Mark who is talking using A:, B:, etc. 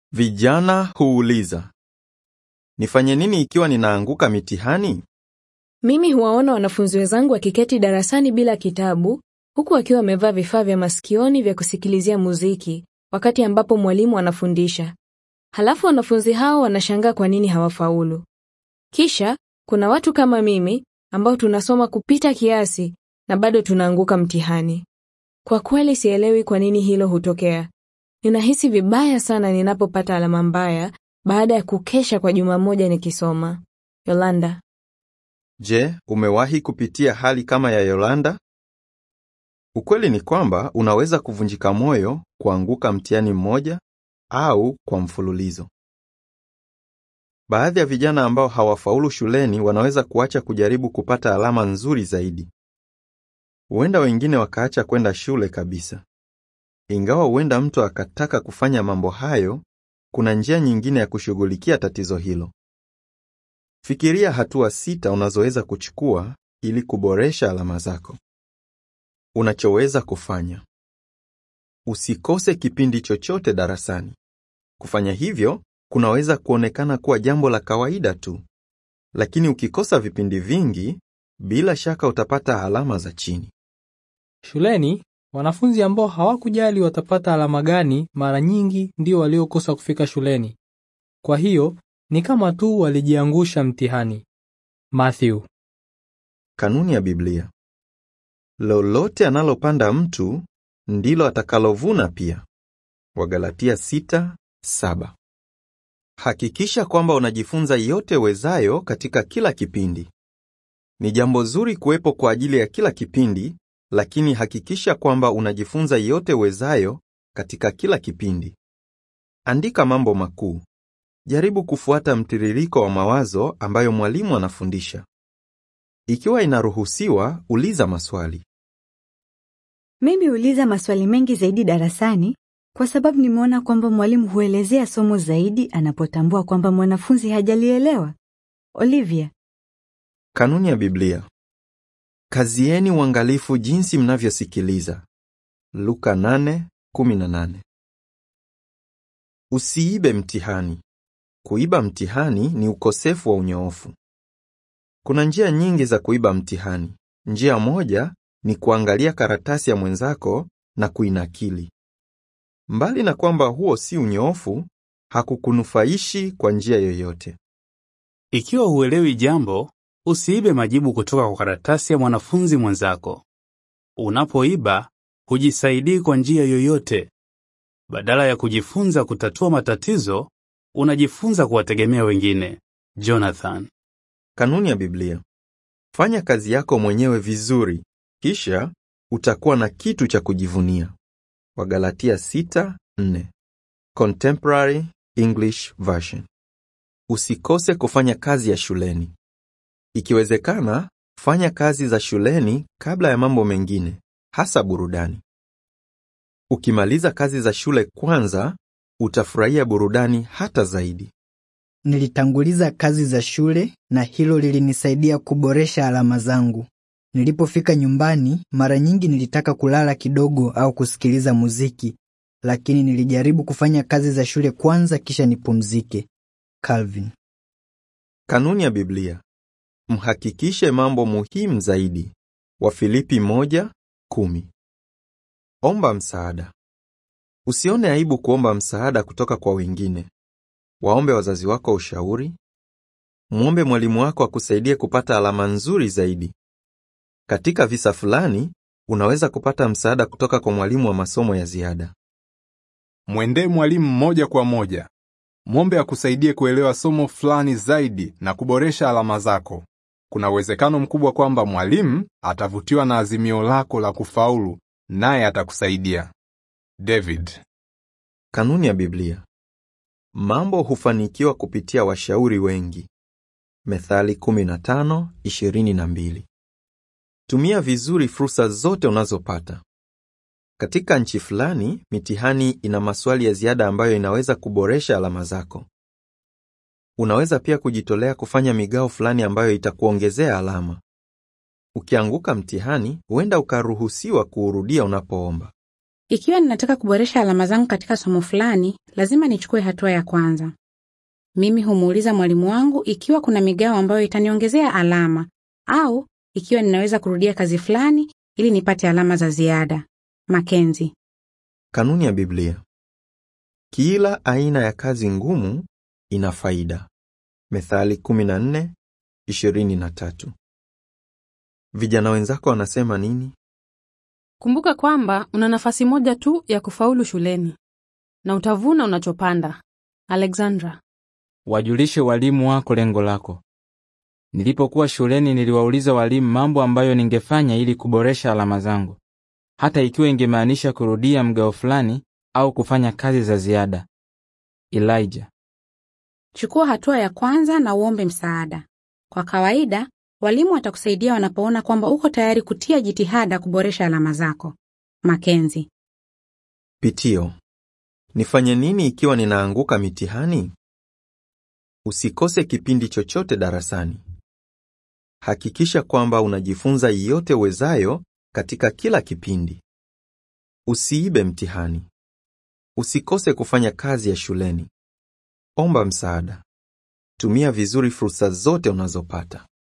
A: Vijana huuliza, nifanye nini ikiwa ninaanguka mitihani?
B: Mimi huwaona wanafunzi wenzangu wakiketi darasani bila kitabu, huku wakiwa wamevaa vifaa vya masikioni vya kusikilizia muziki, wakati ambapo mwalimu anafundisha. Halafu wanafunzi hao wanashangaa kwa nini hawafaulu. Kisha, kuna watu kama mimi, ambao tunasoma kupita kiasi, na bado tunaanguka mtihani. Kwa kweli sielewi kwa nini hilo hutokea. Ninahisi vibaya sana ninapopata alama mbaya, baada ya kukesha kwa juma moja nikisoma. Yolanda.
A: Je, umewahi kupitia hali kama ya Yolanda? Ukweli ni kwamba unaweza kuvunjika moyo kuanguka mtihani mmoja au kwa mfululizo. Baadhi ya vijana ambao hawafaulu shuleni wanaweza kuacha kujaribu kupata alama nzuri zaidi. Huenda wengine wakaacha kwenda shule kabisa. Ingawa huenda mtu akataka kufanya mambo hayo, kuna njia nyingine ya kushughulikia tatizo hilo. Fikiria hatua sita unazoweza kuchukua ili kuboresha alama zako. Unachoweza kufanya: usikose kipindi chochote darasani. Kufanya hivyo kunaweza kuonekana kuwa jambo la kawaida tu, lakini ukikosa vipindi vingi, bila shaka utapata alama za chini.
C: Shuleni, wanafunzi ambao hawakujali watapata alama gani mara nyingi ndio waliokosa kufika shuleni. Kwa hiyo, ni kama tu walijiangusha mtihani. Matthew.
A: Kanuni ya Biblia: lolote analopanda mtu ndilo atakalovuna pia. Wagalatia 6:7. Hakikisha kwamba unajifunza yote wezayo katika kila kipindi. Ni jambo zuri kuwepo kwa ajili ya kila kipindi, lakini hakikisha kwamba unajifunza yote wezayo katika kila kipindi. Andika mambo makuu. Jaribu kufuata mtiririko wa mawazo ambayo mwalimu anafundisha. Ikiwa inaruhusiwa, uliza maswali.
D: Mimi huuliza maswali mengi zaidi darasani kwa sababu nimeona kwamba mwalimu huelezea somo zaidi anapotambua kwamba mwanafunzi hajalielewa. Olivia.
A: Kanuni ya Biblia: kazieni uangalifu jinsi mnavyosikiliza. Luka 8:18. Usiibe mtihani. Kuiba mtihani ni ukosefu wa unyoofu. Kuna njia nyingi za kuiba mtihani. Njia moja ni kuangalia karatasi ya mwenzako na kuinakili. Mbali na kwamba huo si unyoofu, hakukunufaishi kwa njia yoyote.
E: Ikiwa huelewi jambo, usiibe majibu kutoka kwa karatasi ya mwanafunzi mwenzako. Unapoiba, hujisaidii kwa njia yoyote. Badala ya kujifunza kutatua matatizo, unajifunza kuwategemea wengine. Jonathan.
A: Kanuni ya Biblia: fanya kazi yako mwenyewe vizuri, kisha utakuwa na kitu cha kujivunia. Wagalatia 6:4. Contemporary English Version. Usikose kufanya kazi ya shuleni. Ikiwezekana, fanya kazi za shuleni kabla ya mambo mengine, hasa burudani. Ukimaliza kazi za shule kwanza, utafurahia burudani hata zaidi.
F: Nilitanguliza kazi za shule na hilo lilinisaidia kuboresha alama zangu. Nilipofika nyumbani, mara nyingi nilitaka kulala kidogo au kusikiliza muziki, lakini nilijaribu kufanya kazi za shule kwanza kisha nipumzike. Calvin.
A: Kanuni ya Biblia: mhakikishe mambo muhimu zaidi. Wafilipi 1:10. Omba msaada. Usione aibu kuomba msaada kutoka kwa wengine. Waombe wazazi wako ushauri. Mwombe mwalimu wako akusaidie kupata alama nzuri zaidi. Katika visa fulani, unaweza kupata msaada kutoka kwa mwalimu wa masomo ya ziada.
G: Mwendee mwalimu moja kwa moja. Mwombe akusaidie kuelewa somo fulani zaidi na kuboresha alama zako. Kuna uwezekano mkubwa kwamba mwalimu atavutiwa na azimio lako la kufaulu, naye atakusaidia. David.
A: Kanuni ya Biblia: mambo hufanikiwa kupitia washauri wengi. Methali 15:22. Tumia vizuri fursa zote unazopata. Katika nchi fulani, mitihani ina maswali ya ziada ambayo inaweza kuboresha alama zako. Unaweza pia kujitolea kufanya migao fulani ambayo itakuongezea alama. Ukianguka mtihani, huenda ukaruhusiwa kuurudia unapoomba.
H: Ikiwa ninataka kuboresha alama zangu katika somo fulani, lazima nichukue hatua ya kwanza. Mimi humuuliza mwalimu wangu ikiwa kuna migao ambayo itaniongezea alama au ikiwa ninaweza kurudia kazi fulani ili nipate alama za ziada. Makenzi.
A: Kanuni ya Biblia. Kila aina ya kazi ngumu ina faida. Methali 14:23. Vijana wenzako wanasema nini?
I: Kumbuka kwamba una nafasi moja tu ya kufaulu shuleni na utavuna unachopanda. Alexandra.
J: Wajulishe walimu wako lengo lako. Nilipokuwa shuleni niliwauliza walimu mambo ambayo ningefanya ili kuboresha alama zangu, hata ikiwa ingemaanisha kurudia mgao fulani au kufanya kazi za ziada. Elijah.
H: Chukua hatua ya kwanza na uombe msaada. Kwa kawaida, walimu watakusaidia wanapoona kwamba uko tayari kutia jitihada kuboresha alama zako. Makenzi.
A: Pitio. Nifanye nini ikiwa ninaanguka mitihani? Usikose kipindi chochote darasani. Hakikisha kwamba unajifunza yote uwezayo katika kila kipindi. Usiibe mtihani. Usikose kufanya kazi ya shuleni. Omba msaada. Tumia vizuri fursa zote unazopata.